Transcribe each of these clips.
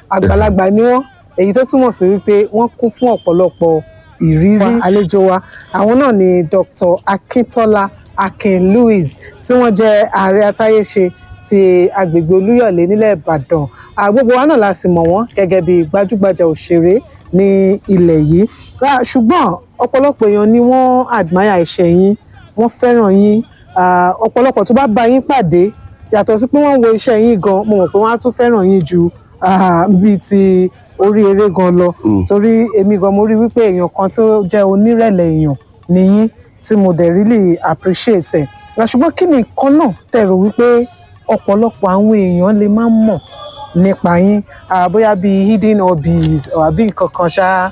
àgbàlagbà ni wọ́n èyí tó túmọ̀ sí wípé wọ́n kún fún ọ̀pọ̀lọpọ̀ ìrírí àlejò wa àwọn náà ni Dr. Akíntọ́lá Akin Louis tí wọ́n jẹ́ ààrẹ atáyéṣe ti agbègbè Olúyọ̀lé nílẹ̀ Ìbàdàn Ah, gbogbo wa náà la sì mọ̀ wọ́n gẹ́gẹ́ bí gbajúgbajà òṣèré ní ilẹ̀ yìí Ah, ṣùgbọ́n ọ̀pọ̀lọpọ̀ èèyàn ni wọ́n admire iṣẹ́ yín wọ́n fẹ́ràn yín Ah, ọ̀pọ̀lọpọ̀ tó bá bá yín pàdé yàtọ̀ sí pé wọ́n wo iṣẹ́ yín gan mo mọ̀ pé wọ́n á tún fẹ́ràn yín ju ah, bíi ti orí eré gan lọ Mm. torí èmi gan mo rí wípé èèyàn kan tó jẹ́ onírẹ̀lẹ̀ èèyàn ni yín tí mo dẹ̀ really appreciate ẹ̀ Ah, ṣùgbọ́n kí ni nǹkan náà tẹ̀rọ wípé ọ̀pọ̀lọpọ̀ àwọn èèyàn lè má mọ̀ nípa yín Ah, bóyá bíi hidden hobbies àbí nǹkan kan ṣáá.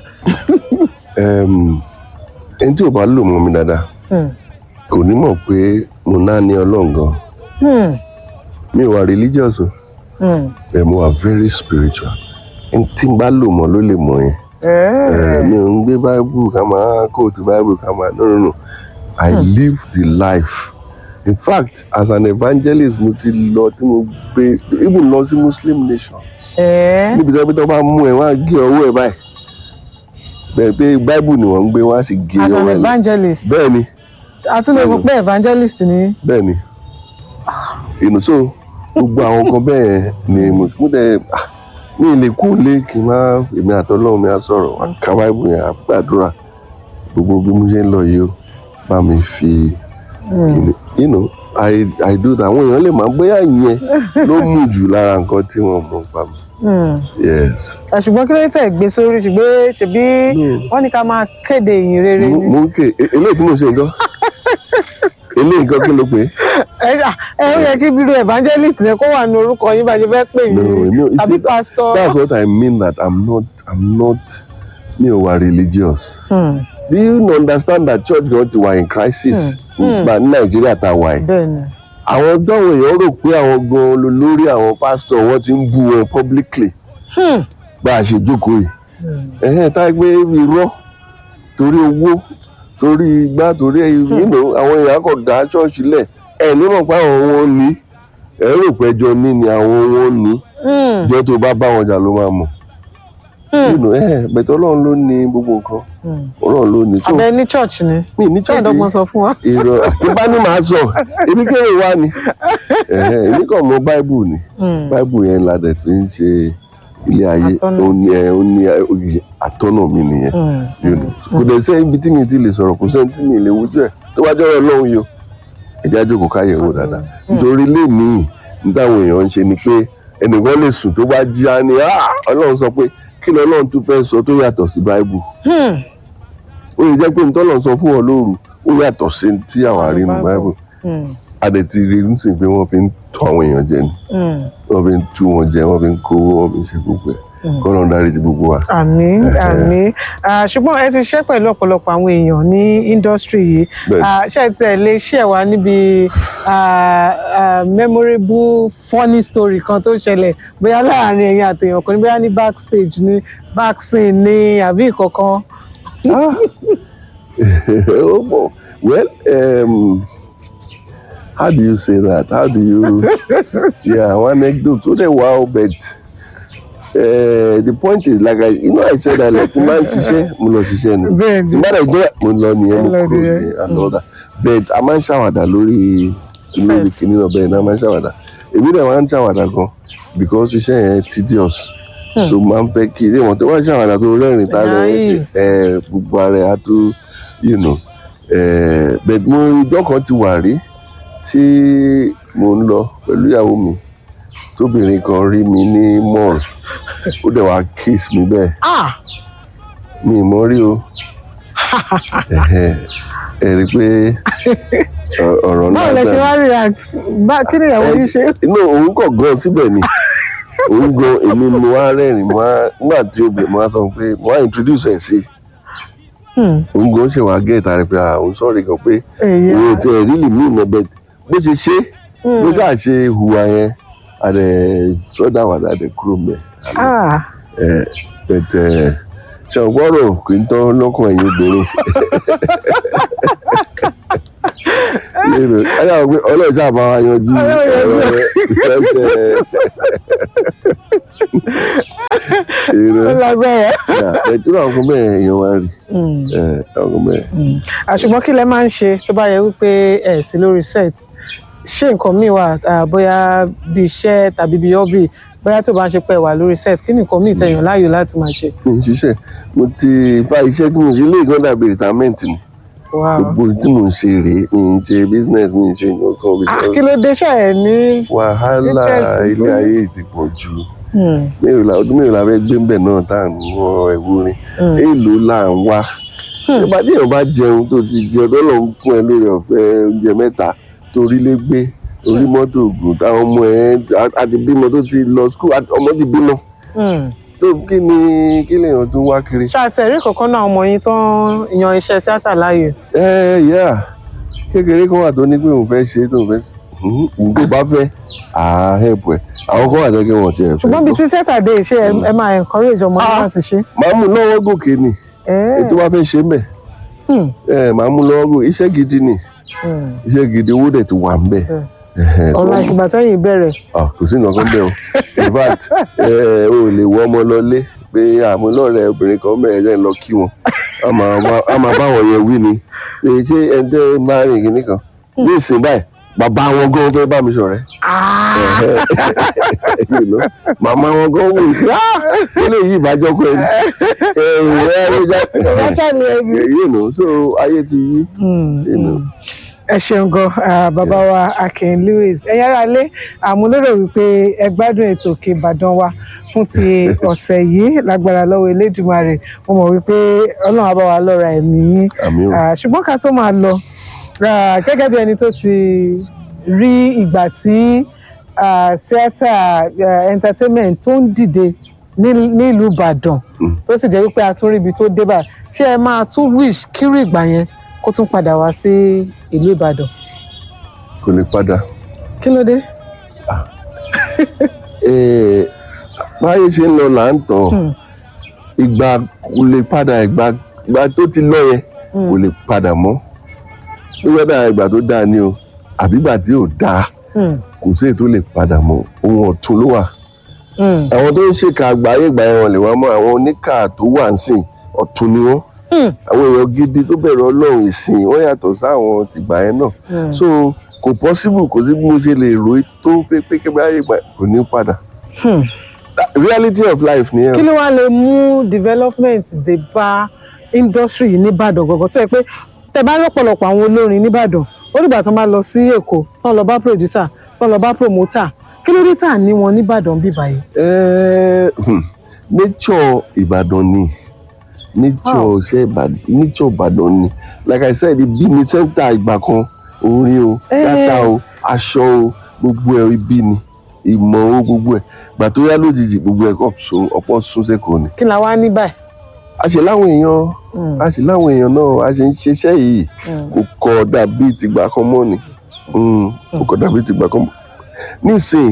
Em, ẹni tí ò bá lò mọ́ mi dáadáa Hmm. kò ní mọ̀ pé mo náà ní ọlọ́run gan Hmm. mi ò wà religious o Hmm. bẹ́ẹ̀ mo wà very spiritual ẹni tí n bá lò mọ́ ló lè mọ̀ yẹn Eh, mi ò ń gbé bible ká máa kóòtù bible ká máa no no no i live the life in fact as an evangelist mo ti lọ tí mo gbé even lọ sí muslim nation Ẹ̀ẹ́. níbi tí wọ́n bá mú ẹ wọ́n á gé ọwọ́ ẹ báyìí bẹ́ẹ̀ pé bible ni wọ́n ń gbé wọ́n á sì gé as an ọwọ́ ẹ evangelist bẹ́ẹ̀ ni àti lè mọ̀ pé evangelist ni. bẹ́ẹ̀ ni inú so gbogbo àwọn kan bẹ́ẹ̀ ni mo mo dẹ̀ ah, mi ì lè kú lé kí n má èmi àtọ́lọ́run mi á sọ̀rọ̀ wá ká báìbù yẹn á gbàdúrà gbogbo bí mo ṣe ń lọ yìí ó bá mi fi you know i i do that àwọn èèyàn lè máa bóyá ìyẹn ló mú jù lára nǹkan tí wọ́n mọ̀ pa mi Hmm. yes Ah, ṣùgbọ́n kí ló dé tẹ̀ gbé sórí ṣùgbọ́n ṣebí wọ́n ní ká máa kéde ìyìn rere mo ni. mo ń ké e- eléyìí tí mo ṣe nǹkan eléyìí nǹkan kí ló pé ẹ ṣá- ẹ ó yẹ kí bírò evangelist yẹn kó wà ní orúkọ yín bá ṣe fẹ́ pè no yín no you tàbí see, pastor. that's what i mean that i'm not i'm not mi ò wà religious. Hmm. do you understand that church gan ti wà in crisis nígbà ní nàìjíríà tá a wà yìí bẹ́ẹ̀ni. àwọn táwọn èèyàn rò pé àwọn gan lórí àwọn pásítọ̀ wọn ti ń bú wọn publicly Hmm. bá a ṣe jókòó yìí ẹ̀hẹ́n tá a gbé irọ́ torí owó torí igbá torí ìrìnà àwọn èèyàn kò dá ṣọ́ọ̀ṣì lẹ̀ ẹ̀ nímọ̀ pé àwọn wọn ní ẹ̀ rò pé ẹjọ́ ní ni àwọn wọn ní Hmm. ìjọ tó bá bá wọn jà ló máa mọ̀ Hmm. ẹ̀ bẹ̀tẹ̀ ọlọ́run ló ní gbogbo nǹkan Hmm. ọlọ́run ló ní tó abẹ ní church ni. mi ní ṣé church yìí ìdọ́gbọ́n sọ fún wa. irọ́ tí bá ní màá sọ ebi kéré wá ni Ẹ̀hẹ́n, èmi kàn mọ báìbù ni Hmm. báìbù yẹn la dẹ̀ fi ń ṣe ilé ayé Atọ́nà. ó ní ẹ ó ní ẹ, oyè àtọ́nà mi nìyẹn Hmm. you know. kò dẹ̀ sẹ́yìn ibi tí mi ti lè sọ̀rọ̀ kò sẹ́yìn tí mi lè wojú ẹ̀ tó bá jọ́rọ̀ lọ́hùn yìí o ẹ̀já jókòó káyẹ̀ wò dáadáa nítorí lénìí ní táwọn èèyàn ń ṣe ni pé ẹnìkan lè sùn tó bá jí á ní "Ah, ọlọ́run sọ pé kí ni ọlọ́run tún fẹ́ sọ tó yàtọ̀ sí báìbù Hmm. ó lè jẹ́ pé ntọ́lọ̀ sọ fún ọ lóru ó yàtọ̀ sí tí àwa rí nínú báìbù Hmm. adẹ ti rí nísìnyí pé wọ́n fi ń tọ́ àwọn èèyàn jẹ ni Hmm. wọ́n fi ń tú wọn jẹ wọ́n fi ń kówó wọ́n fi ń ṣe gbogbo ẹ̀ kọ́nà dárí ti gbogbo wa. àmín àmín Ah, ṣùgbọ́n ẹ ti ṣe pẹ̀lú ọ̀pọ̀lọpọ̀ àwọn èèyàn ní industry yìí Bẹ́ẹ̀ni. Ah, ṣé ẹ tiẹ̀ lè ṣe wá níbi ah, ah, memorable funny story kan tó ṣẹlẹ̀ bóyá láàrin ẹ̀yin àtẹ̀yàn kan ní bóyá ní backstage ní backscene ní àbí ìkọ̀kan. oh, boy. well um, how do you say that how do you yeah one anecdote ó dẹ̀ wá o but uh, the point is like I, you know I said that like tí n bá ń ṣiṣẹ́ mo lọ ṣiṣẹ́ ni Bẹ́ẹ̀ni. tí n bá dẹ̀ jẹ́ mo lọ nìyẹn mo Lọ kúrò nìyẹn. ní and all that but a máa ń ṣàwàdà lórí lórí Set. kìnìún ọbẹ̀ náà a máa ń ṣàwàdà èmi dẹ̀ máa ń ṣàwàdà gan because iṣẹ́ yẹn tedious so máa ń fẹ́ kí ilé wọn tó wá ṣàwàdà tó rẹ́rìn tá rẹ́rìn Nice. ṣe ẹ gbogbo ara ẹ̀ á tó you know eh, but mo ìjọ kan ti wà rí tí mo ń lọ pẹ̀lú ìyàwó mi tóbìnrin kan rí mi ní mall ó dẹ̀ wá kiss mi bẹ́ẹ̀ Ah! mi ì mọ̀ rí o Ẹ̀hẹ̀, ẹ rí i pé ọ- ọ̀rọ̀ báwo lẹ ṣe náà wá react bá kí ni ìyàwó yín ṣe. inú òun kọ̀ gan síbẹ̀ ni òun gan èmi mo wá rẹ́rìn mo wá nígbà tí obìnrin mo wá sọ pé mo wá introduce ẹ̀ sí Hmm. òun gan ṣe wá gẹ̀ẹ́ta rẹ̀ pé ah, òun sọ̀rọ̀ gan pé èyí òun ti ẹ̀ rílì mí ìmọ̀ bẹ́ẹ̀ bó ṣe ṣe bó ṣáà ṣe hùwà yẹn àdẹ sọ́dà wà láti kúrò mẹ́ ah ẹ̀ bẹ̀tẹ̀ ṣàgbọ́rọ̀ kì í tán lọ́kàn ẹ̀yìn obìnrin lérò ayé àwọn pé ọlọ́run sáà bá wa yanjú Ọlọ́run yanjú. ọ̀rọ̀ rẹ̀ Èrò ó lágbára. ẹ̀dúrà àwọn kan bẹ́ẹ̀ èèyàn wá rí Mm. ẹ̀ àwọn kan bẹ́ẹ̀. Mm. àṣùgbọ́n kí lẹ máa ń ṣe tó bá yẹ wípé ẹ̀ sí lórí set ṣé nǹkan míì wà ah, bóyá bí iṣẹ́ tàbí bí hobby bóyá tó bá ń ṣe pé ẹ wà lórí set kí ni nǹkan míì tẹ̀yàn láàyò láti máa ṣe. mi ò ṣiṣẹ́ mo ti bá iṣẹ́ tí mo ṣe lé ìgbọ́n dàbí retirement ni Wow. gbogbo tí mo ń ṣe rèé mi ń ṣe business mi ń ṣe nǹkan Ah, because kí ló dé ṣe ẹ ní. wàhálà Interest ilé fún- ayé ti pọ̀ jù Mm. mélòó la ọdún mélòó la fẹ́ gbé ń bẹ̀ náà tá à ń wọ ẹ̀wù rin Mm. èèlò là ń wá Hmm. nígbà tí èèyàn bá jẹun tó ti jẹ tọ́lọ̀ ń fún ẹ lórí ọ̀fẹ́ oúnjẹ mẹ́ta torí lé gbé torí mọ́tò ògùn táwọn ọmọ ẹ àti bímọ tó ti lọ skul ọmọ ti bímọ Mm. tó kí ni kí lèèyàn tún wá kiri. ṣàtẹ̀rí kankan náà ọmọ yín tó ń yan iṣẹ́ tíátà láàyò. ẹ yà kékeré kan wà tó ní pé òun fẹ́ ṣe tó òun fẹ́ òun tó bá fẹ́ àá hẹ̀pù ẹ̀ àwọn kan wà tó kí wọ́n tiẹ̀ fẹ́ ṣùgbọ́n bíi gbọ́. tí tíátà dé ṣé ẹ- ẹ máa encourage ọmọ yín Ah. láti ṣe. màá mú lọ́wọ́ gòkè ni Eh. ètò wa fẹ́ ṣe mẹ́ Mm. ẹ màá mú lọ́wọ́ gòkè iṣẹ́ gidi ni Mm. iṣẹ́ gidi owó dẹ̀ ti wà ń bẹ̀. Mm. Ẹ̀hẹ̀, ọ̀la kọ́- ìgbà tẹ́yìn bẹ̀rẹ̀. Ah, kò sí nǹkan kan bẹ́ẹ̀ o in fact ẹ ò lè wọ ọmọ lọlé pé àmúlọ́rẹ̀ obìnrin kan bẹ̀rẹ̀ jẹ́ ń lọ kí wọn a máa bá- a máa bá wọn yẹn wí ni pé ṣé ẹ̀ńtẹ́ máa rìn kìíní kan ní ìsìn báyìí bàbá wọn gan fẹ́ bá mi ṣọ̀rẹ́ You know, màmá wọn gan wò pé "Ah, eléyìí ìbájọ́kọ ẹni ẹ̀rù ẹ̀ ló já Ọlọ́jà ni ẹbí. you know so ayé ti yí you know. ẹ ṣeun gan ah, bàbá wa Akin Lewis ẹ̀yin ará ilé àmúlérò wípé ẹ gbádùn ètò Òkè Ìbàdàn wa fún ti ọ̀sẹ̀ yìí lágbára lọ́wọ́ Elédùmarè mo mọ̀ wípé Ọlọ́run á bá wa lọ́ra ẹ̀mí yín àmì ò Ah, ṣùgbọ́n ká tó máa lọ ah, gẹ́gẹ́ bí ẹni tó ti rí ìgbà tí ah, theatre ah, entertainment tó ń dìde ní- nílùú Ìbàdàn Mm. tó sì jẹ́ wípé a tún rí ibi tó dé bá ṣé ẹ máa tún wish kírú ìgbà yẹn kó tún padà wá sí ìlú Ìbàdàn kò lè padà. kí ló dé. Eh, báyé ṣe ń lọ là ń tọ̀ Hmm. ìgbà kò lè padà ìgbà ìgbà tó ti lọ yẹn kò lè padà mọ́ nígbà dáa ìgbà tó dáa ni o àbí ìgbà tí ò dáa Hmm, kò sí èyí tó lè padà mọ́ ohun ọ̀tun ló wà hmm, àwọn tó ń ṣèkà àgbáyé ìgbà yẹn wọn lè wá mọ́ àwọn oníkà tó wà ń sìn ọ̀tun ni wọ́n hmm, àwọn èèyàn gidi tó bẹ̀rù ọlọ́run ìsìn wọ́n yàtọ̀ sáwọn tìgbà yẹn náà hmm. so kò possible kò sí bí mo ṣe lè rò ó tó pé pé kí báyé ìgbà kò ní padà Hmm. reality of life nìyẹn. kí ló wá lè mú development dé bá industry yìí nìbàdàn gọ̀gọ̀ tó yẹ pé tẹ bá lọ́pọ̀lọpọ̀ àwọn olórin nìbàdàn ó dìgbà tó máa lọ sí èkó tán lọ bá producer tán lọ bá promoter kí ló dé tà ní wọn nìbàdàn bí báyìí. Eh, hmm, nature ìbàdàn ni nature Wow. ṣe ìbàdàn nature ìbàdàn ni like i said ibi ni center ìgbà kan orin o Eh. data o aṣọ o gbogbo ẹ ibi ni ìmọ̀ o gbogbo ẹ gbà tó yá lójijì gbogbo ẹ kọ́ so ọ̀pọ̀ sún sẹ́kọ̀ọ́ ni kí la wá ní báyìí. a ṣe láwọn èèyàn Hmm, a ṣe láwọn èèyàn náà a ṣe ń ṣiṣẹ́ yìí hmm, kò kọ dàbí tìgbà kan mọ́ ni Mm, kò kọ dàbí tìgbà kan mọ́ nísìnyí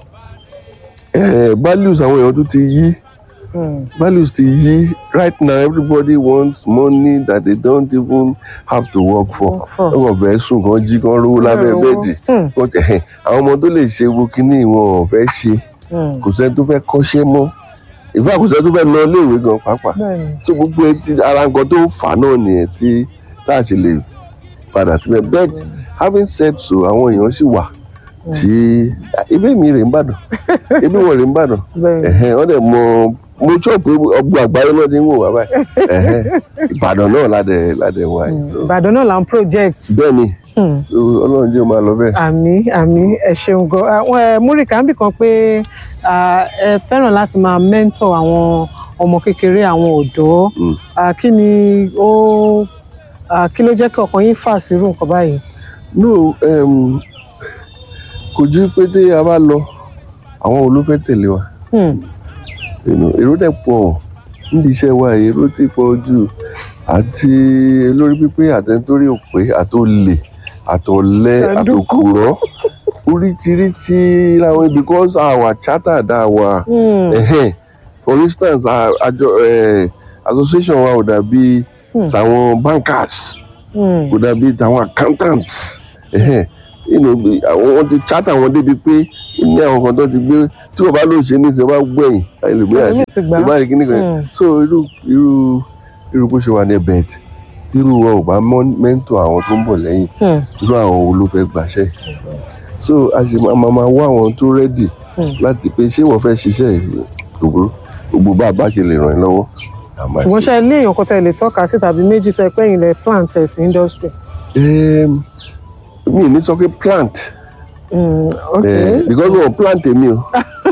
eh, values àwọn èèyàn tó ti yí hmm, values ti yí right now everybody wants money that they don't even have to work for for- wọ́n kàn fẹ́ sùn kàn jí kàn rówó lábẹ́ Hmm, bẹ́ẹ̀dì hmm, Kàn tẹ̀- àwọn ọmọ tó lè ṣe wo kínní wọn ò fẹ́ ṣe hmm. kò sẹ́ni tó fẹ́ kọ́ṣẹ́ mọ́ ìfẹ́ kò sẹ́ni tó fẹ́ lọ iléèwé gan pàápàá bẹ́ẹ̀ni tó gbogbo ẹ ti ara nǹkan tó fà náà nìyẹn tí tá a ṣe lè padà síbẹ̀ but having said so àwọn èèyàn sì wà tí ibi mi rè ń bàdàn ibi wọn rè ń bàdàn bẹ́ẹ̀ni. ẹ̀hẹ́n wọ́n dẹ̀ mọ mo sọ pé ọgbọ́n àgbáyé náà ti ń wò wá báyìí ẹ̀hẹ́n ìbàdàn náà ládẹ̀ ládẹ̀ wá yìí So, ìbàdàn náà là ń project. bẹ́ẹ̀ ni Hmm. so ọlọ́run jẹ́ ó máa lọ bẹ́ẹ̀. àmì àmì ẹ ṣeun gan àwọn ẹ múrìkà ń bì kan pé ah, ẹ fẹ́ràn láti máa mentor àwọn ọmọ kékeré àwọn ọ̀dọ́ Mm. Ah, kí ni ó ah, kí ló jẹ́ kí ọkàn yín fà sírú nǹkan báyìí. no um, kò ju pé tí a bá lọ àwọn wo ló fẹ́ tẹ̀lé wa Hmm, you know, èrò dẹ̀ pọ̀ nídìí iṣẹ́ wa yìí, èrò ti pọ̀ jù àti lórí pípé àtẹnitórí òpè àtòlè àtọ̀lẹ Jàǹdùkú. àtòkùrọ̀ oríṣiríṣi làwọn because our charter dá wa hmm, ẹ̀hẹ́n. for instance a- àjọ eh, association wa ò dàbí Hmm. tàwọn bankers hmm, kò dàbí tàwọn accountants ẹ̀hẹ́n. You know, bí- àwọn wọn ti charter wọn débi pé ní àwọn kan tó ti gbé tí wọ́n bá ló ṣe ní ìṣẹ́ wá gbẹ̀yìn ẹlòmíràn Ẹlòmíì ti gbà á. ìbá rí kíní kan Mm. so irú irú irú bó ṣe wà ní ẹbẹ̀ tí irú wọn ò bá mọ́- mẹ́ńtọ̀ àwọn tó ń bọ̀ lẹ́yìn Hmm. irú àwọn wo ló fẹ́ gbàṣẹ́ so a ṣe máa máa máa wá àwọn tó rẹ́dì Mm. láti pé ṣé wọ́n fẹ́ ṣiṣẹ́ yìí gbogbo gbogbo bá a bá ṣe lè ràn ẹ́ lọ́wọ́ a máa ṣùgbọ́n ṣe. ṣe ilé èèyàn kan tẹ́ lè tọ́ka sí tàbí méjì tẹ́ pé ẹ̀yin lẹ plant ẹ̀ sí industry. Em, mi ò ní sọ pé plant Hmm, ok Eh, because wọn plant èmi o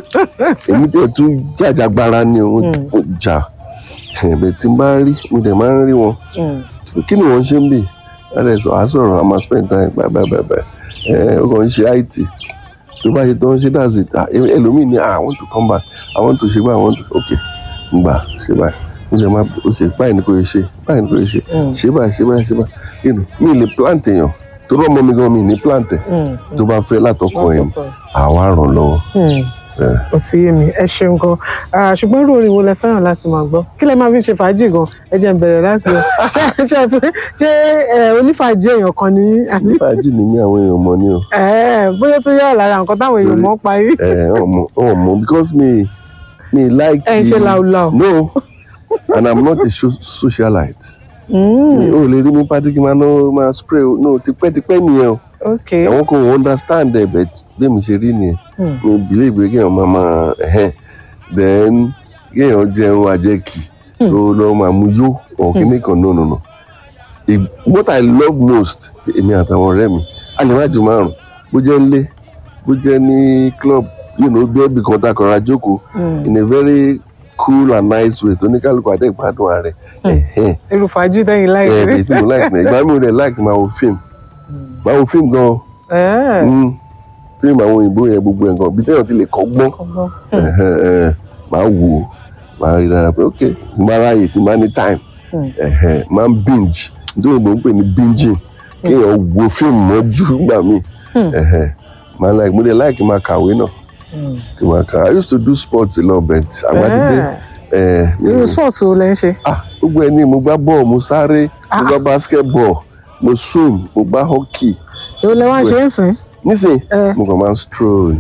èmi tẹ̀ tún jàjàgbara ni o Mm. mo jà ẹ̀bẹ̀ tí n bá rí mo dẹ̀ máa ń rí wọn Hmm. kí ni wọ́n ṣe ń bì láti sọ àsọ̀rọ̀ àmà spend time bàbàbàbà ẹ̀ ó kàn ń ṣe it tó bá ṣe tó ń ṣe that's it Ah, ẹ- ẹlòmíì ni ah, I want to come back I want to ṣe báyìí I want to ok ngbà ṣe báyìí mo ṣe máa ok báyìí ni kò yẹ ṣe báyìí ni kò yẹ ṣe Mm. ṣe báyìí ṣe báyìí ṣe báyìí you know, mi ì lè plant èèyàn tó rọ́ mọ́ mi gan mi ì ní plant ẹ̀ Hmm. tó bá fẹ́ látọkọ ẹ̀ Látọkọ ẹ̀. àwa ràn lọ́wọ́. Hmm. Eh. kò sí èmi ẹ ṣeun gan Ah, ṣùgbọ́n irú orin wo lẹ fẹ́ràn láti máa gbọ́ kí lẹ máa fi ṣe fàájì gan ẹ jẹ́ n bẹ̀rẹ̀ láti ṣe ṣe ṣe ṣe ẹ, onífàájì èèyàn kan ní àbí fàájì ni mí àwọn èèyàn mọ ni o ẹ, bóyá tó yà lára nǹkan táwọn èèyàn mọ̀ pa yìí ẹ ọmọ ọmọ because me me like ẹ ń ṣe làwùlàwù. no and i'm not a so- socialite Hmm, o lè rí mi pátí kí n máa ná máa spray o no tipẹ́tipẹ́ nìyẹn o ok àwọn kan ò understand ẹ̀ bẹ̀ bí mi ṣe rí nìyẹn Hmm. mo believe pé kéèyàn máa máa ẹ̀hẹ́n then kéèyàn jẹun àjẹkì tó lọ́ máa mú yó or kíní kan no no no If- what i love most èmi àtàwọn ọ̀rẹ́ mi a lè má ju márùn bó jẹ́ ilé bó jẹ́ ní club you know bí ẹbí kan takọ̀ra jókòó Hmm. in a very cool and nice way tó ní kálukú àdé ìgbádùn ààrẹ ẹ̀hẹ́n irú fàájì tẹ́yìn láì ẹ̀ rí ẹ̀ tí mo like ní ìgbà mi ò dẹ̀ like máa wo fíìmù máa wo fíìmù gan-an ẹ Mm. fíìmù àwọn òyìnbó yẹn gbogbo ẹ̀ gan bí téèyàn ti lè kọ́gbọ́n ọgbọ́n ẹ̀hẹ́n, ẹ̀hẹ́n, máa wò ó máa rí dára pé ok n bá ráyè tí n bá ní time Hmm. ẹ̀hẹ́n, máa ń binge nítorí òyìnbó ń pè ní binging kéèyàn wo fíìmù mọ́jú gbà mí Hmm. ẹ̀hẹ́n, máa like mo dẹ̀ like máa kàwé náà Hmm. kí máa kà I used to do sports a lot but àgbà ti dé Ẹ, ẹ̀, irú sport wo lẹ ń ṣe ah gbogbo ẹni mo gbá bọ́ọ̀ mo sáré mo gbá basketball mo swim mo gbá hockey èwo lẹ wá ń ṣe ń sìn nísìnyí Ẹ. mo kàn máa ń stroll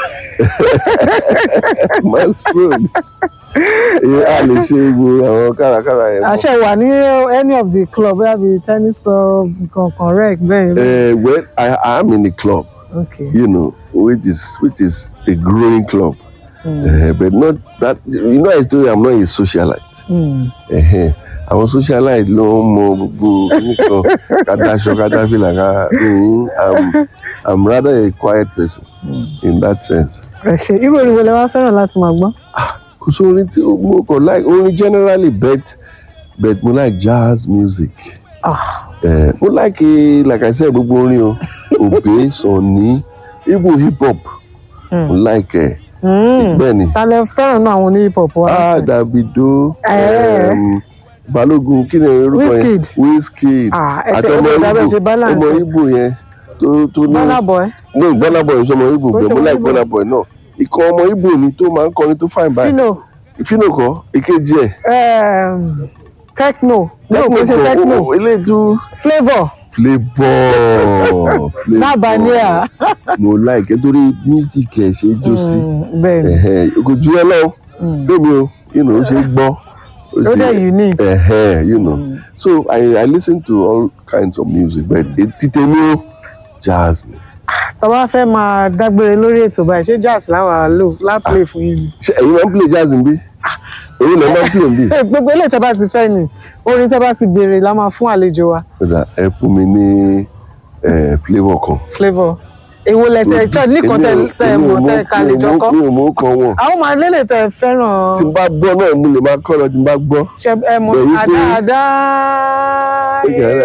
máa ń stroll Èyí á lè ṣe gbogbo àwọn kárakára yẹn mọ́. àṣẹ wà ní any of the club bóyá bíi tennis club kankan rec bẹ́ẹ̀ Eh, well I, I am in a club ok you know which is which is a growing club Hmm. Eh, but not that you know I told you I'm not a socialite Hmm. Ẹ̀hẹ́n, àwọn socialite ló ń mọ gbogbo nìkan kadaṣọ kadafila ká mm, I'm, I'm rather a quiet person in that sense. ẹ ṣe irú orin wo lẹ wá fẹ́ràn láti máa gbọ́ kò sí orin tí mo kàn like orin generally but but mo like jazz music Ah, eh, mo like eh, like I said gbogbo orin o Obey Sunny Igbo hip hop mo like ẹ hmm. bẹ́ẹ̀ ni ta lẹ fẹ́ràn náà àwọn oní hip hop wa ah sí Davido Eh. um, Balógun kí ni orúkọ yẹn Wizkid. Wizkid Ah, ẹ tẹ àti ẹ ọmọ tẹ dábẹ́ ṣe Igbo balance ọmọ Igbo yẹn tó tó ní Burna Boy no Burna Boy sọmọ Igbo Bó ṣe bẹ́ẹ̀ mo ọmọ like Igbo. Burna Boy náà ikọ̀ ọmọ Igbo ni tó máa ń kọrin tó fine báyìí Fino Fino kọ́ èkejì ẹ̀ um, Techno no kò ṣe Techno o- o- eléyìí tó Flavour flavour Nabania mo like ẹ torí music ẹ ṣe é jó sí Hmm, bẹ́ẹ̀ ni ẹhẹn kò ju ẹ lọ Hmm. lómi o you know ó ṣe é gbọ́ ó ṣe- dẹ̀ unique ẹhẹn you know Hmm. so I, I listen to all kinds of music but títẹ ní o jazz ni tá a bá fẹ́ máa dágbére lórí ètò báyìí ṣé jazz láwa lò láplay fún yín ni. ṣe ẹ̀yin máa ń play jazz níbí èyí lè máa ń play níbí Eh, gbogbo eléyìí tẹ́ bá ti fẹ́ ni orin tẹ́ bá ti béèrè la máa fún àlejò wa kódà ẹ fún mi ní ẹ flavour kan. flavour èwo lẹ tẹ ṣọ nìkan tẹ tẹ Èmi ò mọ̀ tẹ ká lè jọ kọ mi ò mú kan wọn. àwọn máa lélẹ̀ tẹ tí n fẹ́ràn bá gbọ́ náà mo lè máa kọ́ lọ tí n bá gbọ́. ṣe ẹ mọ̀ Bẹ̀rù pé- àdáadáa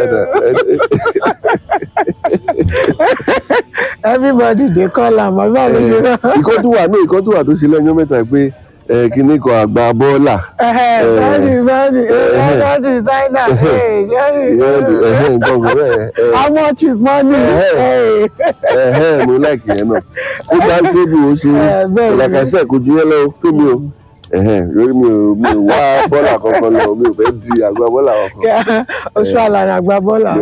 everybody dey call am àbí àwọn ló ṣe náà. ìkọ́ tó wà ní ìkọ́ tó wà tó ṣe lẹ́yìn mẹ́ta pé ẹ, kinní kan àgbà bọ́ọ̀là bẹ́ẹ̀ni bẹ́ẹ̀ni bẹ́ẹ̀ni designer ìyẹn ẹ̀hẹ́n nǹkan kò bẹ́ẹ̀ ẹ, how much is money. Eh. ẹ̀hẹ́n mo láìkì yẹn náà ó bá ń ṣe bí o ṣe Eh, bẹ́ẹ̀ ni. làkàṣẹ́ kò ju yẹn lọ fún mi o ẹ̀hẹ́n, lórí mi ò mi ò wá bọ́là kankan lọ mi ò fẹ́ di àgbà bọ́là kankan. oṣù àlànà àgbà bọ́là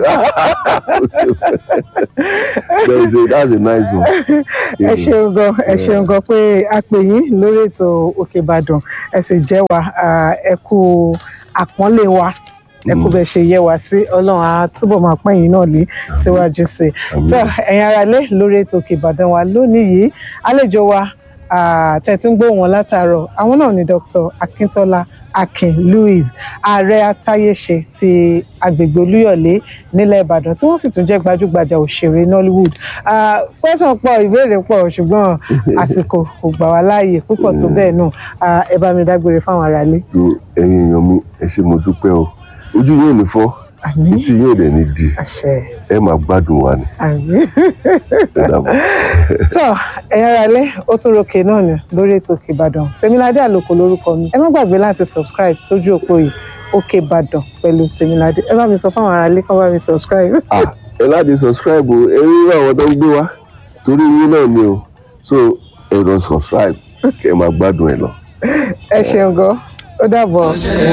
that's a that's a nice one. ẹ ṣeun gan ẹ ṣeun gan pé a pè yín lórí ètò òkè ìbàdàn ẹ sì jẹ́ wa ah, ẹ kú àpọ́nlé wa ẹ kú bẹ ṣe yẹ wá sí ọlọ́run á túbọ̀ máa pọ́n yín náà lé síwájú sí i Àmín. tó ẹ̀yin ará lé lórí ètò òkè ìbàdàn wa lónìí yìí àlejò wa ah, tẹ́ ti ń gbọ́ wọn látàárọ̀ àwọn náà ni dr akíntola akin louis ààrẹ atáyéṣe ti agbègbè olúyọ̀lé nílẹ̀ ìbàdàn tí wọ́n sì tún jẹ́ gbajúgbajà òṣèré nollywood Ah, question pọ̀ ìbéèrè pọ̀ ṣùgbọ́n àsìkò kò gbà wá láàyè púpọ̀ tó bẹ́ẹ̀ náà Ah, ẹ bá mi dágbére fáwọn aráalé. tó ẹ̀yin èèyàn mi ẹ ṣé mo dúpẹ́ o ojú yóò ní fọ́ àmín etí yóò dẹ̀ ní di àṣẹ ẹ máa gbádùn wa ni àmín. ẹ dàbọ̀. tó ẹ̀yin aráalé ó tún ròkè náà ni lórí ètò òkè ìbàdàn tèmiládé àlòkò lórúkọ mi ẹ má gbàgbé láti subscribe sójú òpó yìí òkè ìbàdàn pẹ̀lú tèmiládé ẹ bá mi sọ fáwọn aráalé kán bá mi subscribe. ah ẹ láti subscribe o ẹ rí àwọn tó ń gbé wá torí yín náà ni o so ẹ lọ subscribe kẹ ẹ máa gbádùn ẹ lọ. ẹ ṣeun gan ó dàbọ̀.